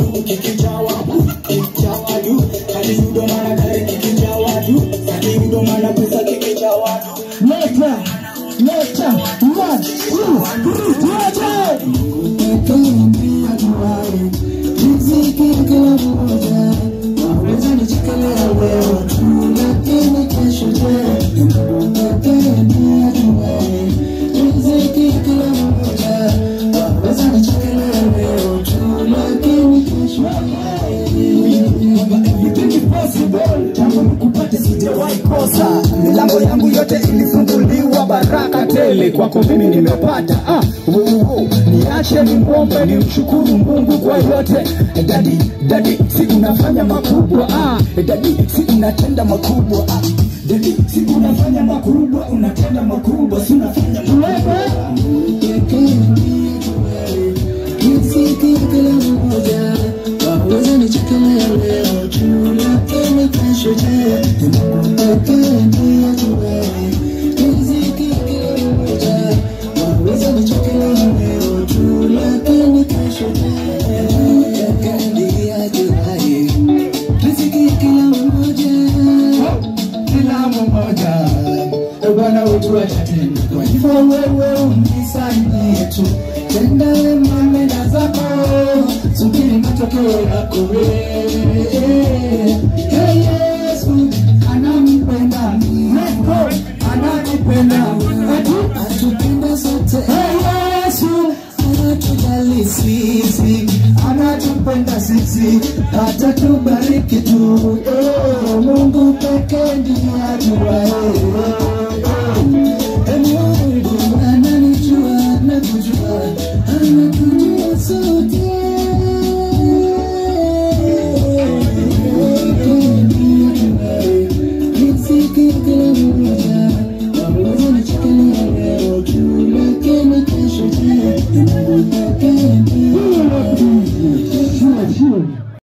kikijawa kikijawa du hadi udo mana gari kikijawa du hadi udo mana pesa kikijawa du leta leta one two three tuache kosa milango yangu yote ilifunguliwa baraka tele kwako mimi nimepata ah, wo, wo. niache nimwombe nimshukuru mungu kwa yote dadi dadi si unafanya makubwa ah, dadi si unatenda makubwa ah, dadi si unafanya makubwa unatenda makubwa si unafanya makubwa kila mmoja Bwana wetu atatenda. Kwa hivyo wewe unisaidie tu, tenda wema nenda zako, subiri matokeo yako wewe. Hey Yesu anampenda Mungu, anatupenda atu atupenda sote. Hey Yesu anatujali sisi, anatupenda sisi, atatubariki tu. Oh, Mungu pekee ndiye ajuaye